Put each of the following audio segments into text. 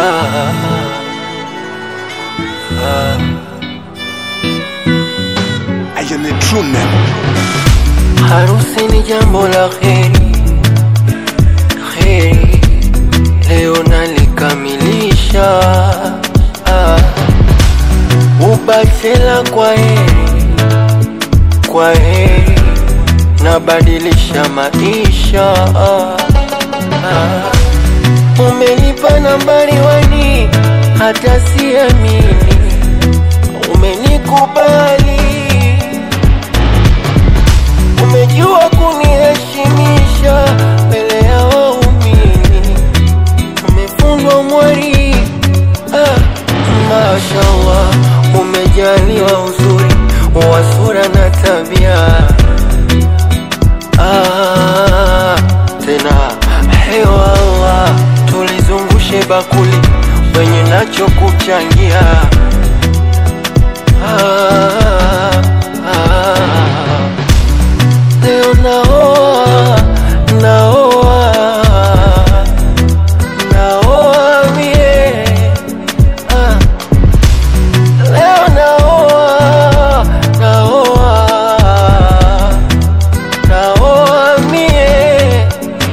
ah, ah. I am a true man. Harusi ni jambo la heri, heri leo nalikamilisha. Ah, ubachela kwa heri, kwa heri nabadilisha maisha. Ah, ah, umenipa nambari wani, hata siamini umenikubali umejua kuniheshimisha mbele ya waumini, umefundwa mwari. Ah, mashallah, umejaliwa uzuri wa sura na tabia. Ah, tena hewa Allah, tulizungushe bakuli wenye nacho kuchangia. Ah, ah. Leo naoa, naoa, naoa mie. Ah. Leo naoa, naoa, naoa mie.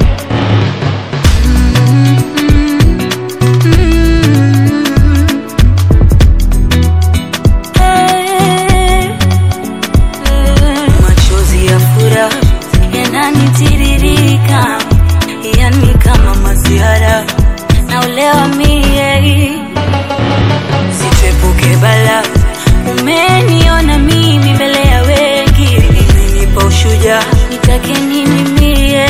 Machozi ya furaha yananitiririka, yani kama maziara na ulewa mie, sitepuke bala. Umeniona mimi mbele ya wengi, imenipa ushujaa, nitake nini mie?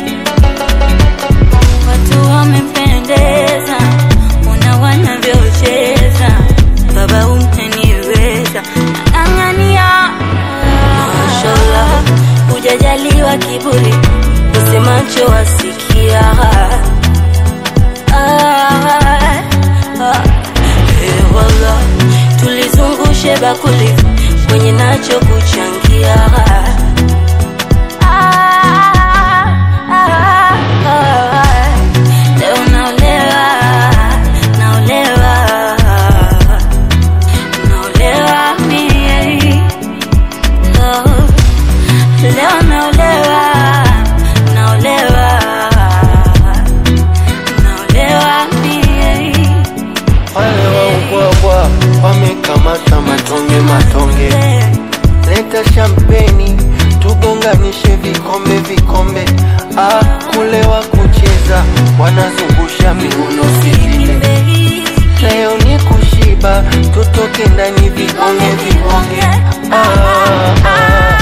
Watu wamependeza, una wanavyocheza, baba umeniweza, nang'ang'ania Mashallah, hujajaliwa kiburi, usemacho wasikia. Ah, ah, eh, wallah, tulizungushe bakuli kwenye nacho kuchangia. Ah, ah, ah, leo naolewa, naolewa, naolewa mie Oh, Leo naolewa, naolewa, naolewa mie. Wale waubwabwa wamekamata matonge matonge, leta shampeni tugonganishe vikombe vikombe. Ah, kulewa kucheza wanazungusha miuno sivile. Leo ni kushiba, tutoke ndani vibonge vibonge. Ah, ah.